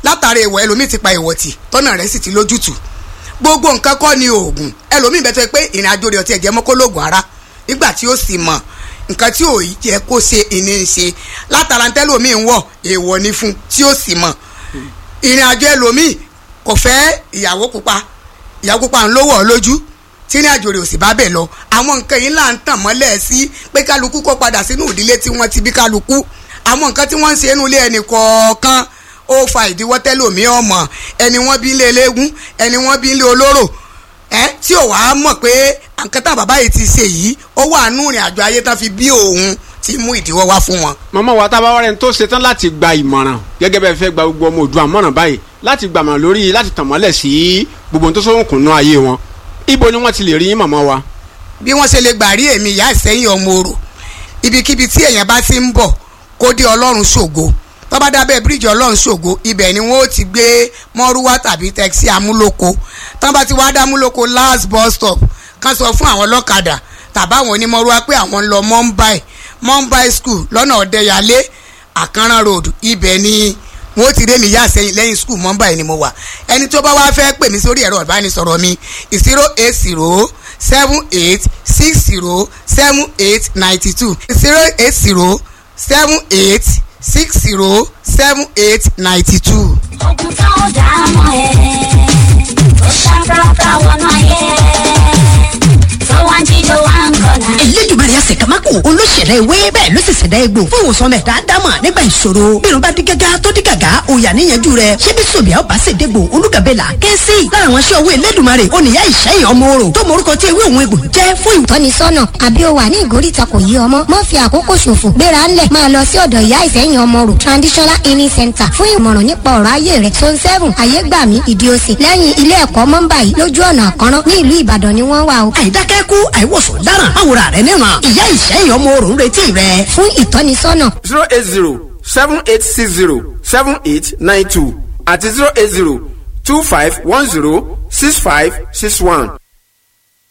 látara èèwọ̀ ẹlòmíì ti pa èèwọ̀ tì tọ́nà rẹ̀ sì ti lójútùú gbogbo nǹkan kọ́ ni oògùn ẹlòmíì bẹ́ẹ̀ tó yẹ pé ìrìn àjò rẹ̀ ọtí ẹ̀jẹ̀ mọ́kólógùn ara nígbà tí ó sì mọ̀ nǹkan tí ò yẹ kó ṣe ìní ń ṣe látara tẹ́lòmíì ń wọ̀ èèwọ̀ ni fún tí ó sì mọ̀ ìrìn àjò ẹlòmíì kò fẹ́ ìyàwó pupa ìyàwó pupa ń lówó ọ lójú tí ní àjò rẹ̀ ò sì bá bẹ̀ lọ àwọn nǹkan yìí là ń tàn mọ́lẹ̀ sí pé kálukú kó padà sínú ìdílé tí wọ́n ti bí kálukú àwọn nǹkan tí wọ́n ń ṣe inú ilé ẹnì kọ̀ọ̀kan ó fa ìdíwọ́ tẹ́lòmí ọmọ ẹni wọ́n bí ilé eléégún ẹni wọ́n bí ilé olóró ẹ tí ò wá mọ̀ pé nǹkan tá bàbá yìí ti ṣe yìí ó wà nú ìrìn àjò ayé tán fi bí òun ti mú ìdíwọ́ wá fún wọn. màmá wa tá a bá wá rẹni tó ṣetán láti gba ìmọ̀ràn gẹ́gẹ́ bẹ́ẹ̀ fẹ́ gba gbogbo ọmọ òdua mọ̀ràn báyìí láti gbàmọ̀ lórí láti tàn mọ́lẹ̀ sí gbogbo ohun tó sóhùnkùn náà ayé wọn ibo ni wọ́n ti lè rí yín màmá wa. bí wọ́n ṣe lè gbà rí èmi ìyá ìsẹ́yìn ọmọ orò ibikíbi tí èèyàn bá ti ń bọ̀ kó dé ọlọ́run ṣògo tó bá dábẹ́ bíríìjì ọlọ́run ṣògo ibẹ̀ ni wọ́n ó ti gbé mọ́rúwá tàbí tẹ́kisí amúlòkó tó bá ti wá dá amúlòkó last bus stop kan sọ fún àwọn ọlọ́kadà tàbá àwọn onímọ̀rúwá pé àwọn ń lọ mumbai mumbai school lọ́nà ọ̀dẹ́yàlé àkànrán road ibẹ̀ ni wọ́n ti dé mi yá sẹ́yìn lẹ́yìn school mumbai ni mo wà ẹni tó bá wá fẹ́ pè mí sórí ẹ̀rọ ìbánisọ̀rọ̀ mi zero eight zero seven eight six zero seven eight ninety two zero eight zero seven eight six zero seven eight ninety two. ogun tó dá mọ́ ẹ tó ṣàkóso wọnú ayé tó wá ń jíjó wá ń kọ́nà. elédùnmarè àṣekámákò olóṣèlú ewé bẹ́ẹ̀ ló sì ṣẹ̀dá egbò fún ìwòsàn mẹ́ dáadáma nígbà ìṣòro bírun bá dí gágá tó dí gàgá òyà níyanjú rẹ̀ ṣé bí sòbíà ó bá sì dégbò olúgàbẹ́là kẹ́sì lára àwọn aṣọ owó elédùnmarè oníyá ìṣẹ́yìn ọmọ orò tó mọ orúkọ tí ewé òun egbò jẹ́ fún ìwòsàn tọ́nisọ́nà àbí o wà ní ìgóríta kò yí ọmọ má fi àkókò ṣòfò gbéra ńlẹ̀ máa lọ sí ọ̀dọ̀ ìyá ìsẹ́yìn ọmọ rò traditional healing center fún ìmọ̀ràn nípa ọ̀rọ̀ ayé rẹ̀ zone seven ayégbàmí ìdíòsì lẹ́yìn ilé ẹ̀kọ́ mọ́ńbà yìí lójú ọ̀nà àkọ́rán ní ìlú ìbàdàn ni wọ́n wà o. àìdákẹ́kù àìwòsàn dáràn àwòrán rẹ̀ níran ìyá ìṣẹ́yìn ọmọ orò ń retí rẹ̀ fún ìtọ́nisọ́nà zero eight zero seven eight six zero seven eight nine two àti zero eight zero two five one zero six five six one.